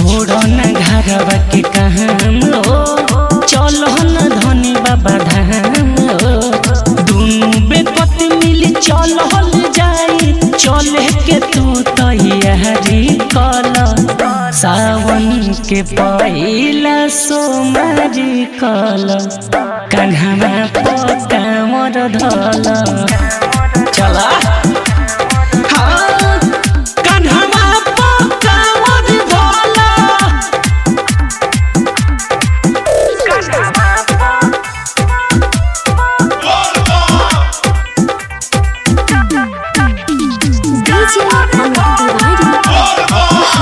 छोड़ो न घरवा के काम हो चलो न धनी बाबा धाम हो दुनु बेपत मिली चलल जाई चले के तू तैयारी कल सावन के पहिला सोमारी कल कन्हवा पकामर धल चला हाँ, कन्हवा पकामर धल DJ Amit Tiwari.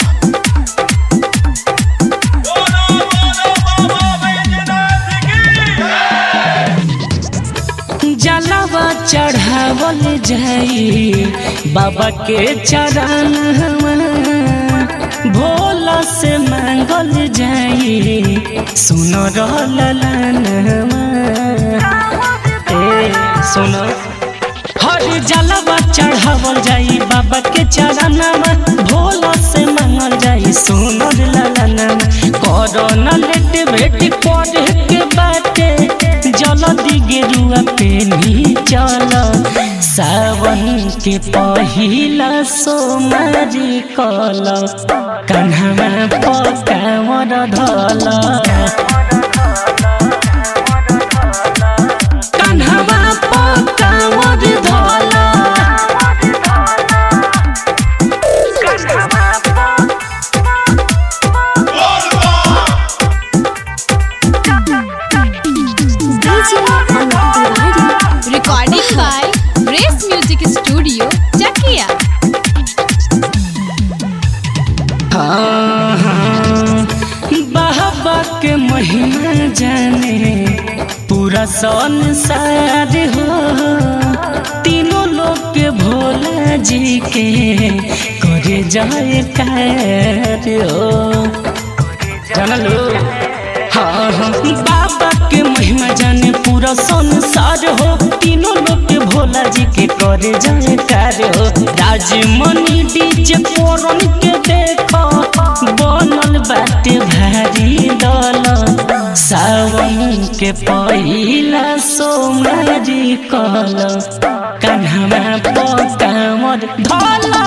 जलवा चढ़ावल जाई बाबा के चरण भोला से मांगल जाई सुन रहलन ए सुन हर जलवा चढ़ावल जाई बाबा के चरण भोला से मांगल जाई सुन ललन करो न लेट भेट करे के बाटे जल्दी गेरुआ पेनी चल सावन के पहिला सोमारी कल कन्हवा पकामर धल कन्हवा पकामर धल DJ Amit Tiwari. Recording by Grace Music Studio, Chakia. हाँ, हाँ, बाबा के महिमा जाने पूरा संसार हो तीनों लोग के भोला जी के करे जाए कार हो जानलो हाँ हाँ बाबा के महिमा जाने पूरा संसार हो तीनों लोग के भोला जी के करे जाए कार हो राजमणि डीजे पोरन के देखो बनल बाटे भारी दल सावन के पहिला सोमारी कल कन्हवा पकामर धल